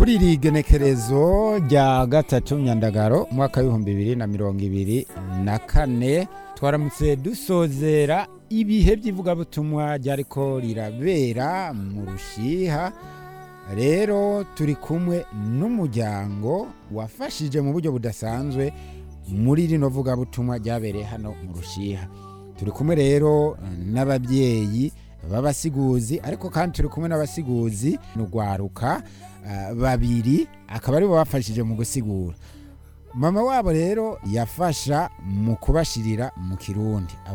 kuri iri genekerezo rya gatatu myandagaro umwaka w'ibihumbi bibiri na mirongo ibiri na kane twaramutse dusozera ibihe by'ivugabutumwa ryariko rirabera mu rushiha rero turi kumwe n'umuryango wafashije mu buryo budasanzwe muri rino vugabutumwa ryabereye hano mu rushiha turi kumwe rero n'ababyeyi b'abasiguzi ariko kandi turi kumwe n'abasiguzi n'urwaruka ah, babiri akaba aribo bafashije mu gusigura mama wabo rero yafasha mu kubashirira mu kirundi